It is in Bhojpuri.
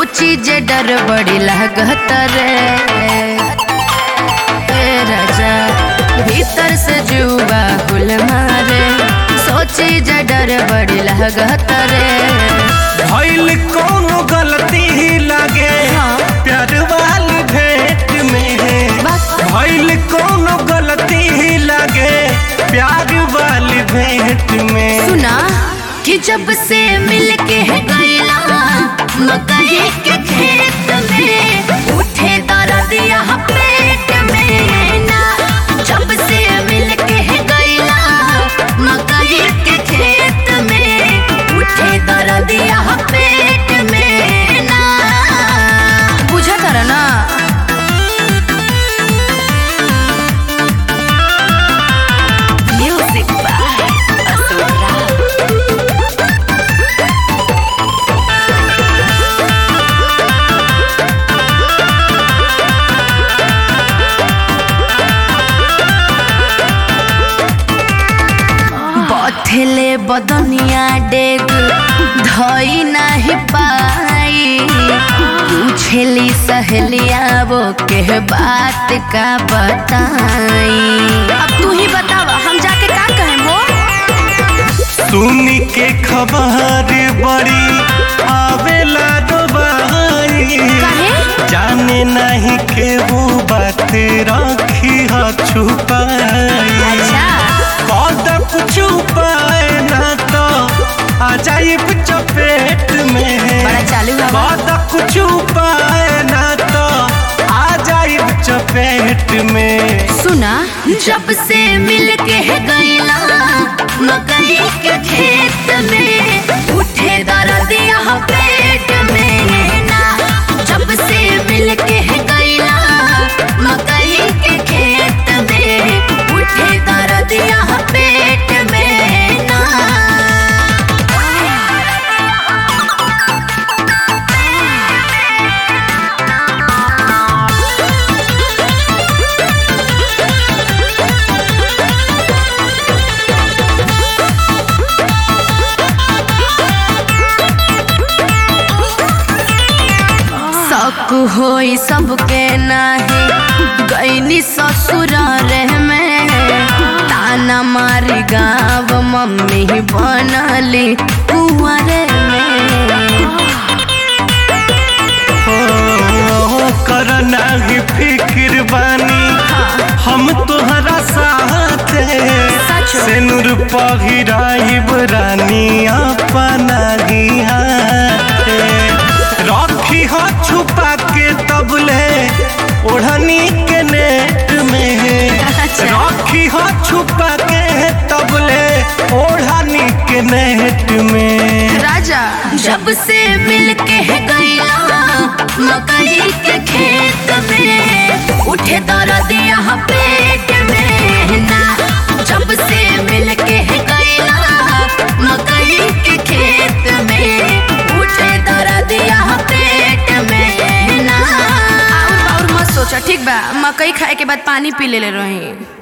सोची जे डर बड़ी लागत रे ए राजा भीतर से जुबा गुल मारे सोची जे डर बड़ी लागत रे भइल कौनो गलती ही लागे हाँ। प्यार वाली भेंट में बस भइल कौनो गलती ही लागे प्यार वाली भेंट में सुना कि जब से मिल के गईला मकई के खेत में उठे दर्दिया पेट में ना जब से मिल के गईला मकई के खेत में उठे दर्दिया पेट में ना बुझा तर ना म्यूजिक बाय असुरा बथेले बदनिया डेग धई नाही पाई पूछेली सहेलिया वो के बात का बताई अब तू ही बतावा हम जाके का कहें वो सुनी के खबर बड़ी आवेला दोबारी काहे? जाने नहीं के वो बात रखी ह छुपाई अच्छा कदम छुपाए ना तो आ जाइब चपेट में बड़ा चालू हवा कदम छुपाए ना तो आ जाइब चपेट में सुना जब से मिल के गईला मकई के खेत में उठे दर्दिया पेट में ना जब से मिल के गईला मकई के खेत में उठे दर्दिया पेट में ना शक होई सबके नाही गईनी ससुर रे में ताना मारी गाँव मम्मी बनली कुंवरे में हो कर नाही फिक्र बानी हम तोहरा साथ सच हो। सिनुर पहिराइब रानी अपना ही हाथ रखी हो छुपा के तबले ओढ़नी के नेट में अच्छा। रखी हो छुपा के तबले ओढ़नी के नेट में राजा जब से मिल के गईला मकई के खेत में उठे दर्दिया पेट में ना जब से मिल के गईला मकई के खेत में उठे दर्दिया पेट में ना और और मत सोचा ठीक बा मकई खाए के बाद पानी पी ले रही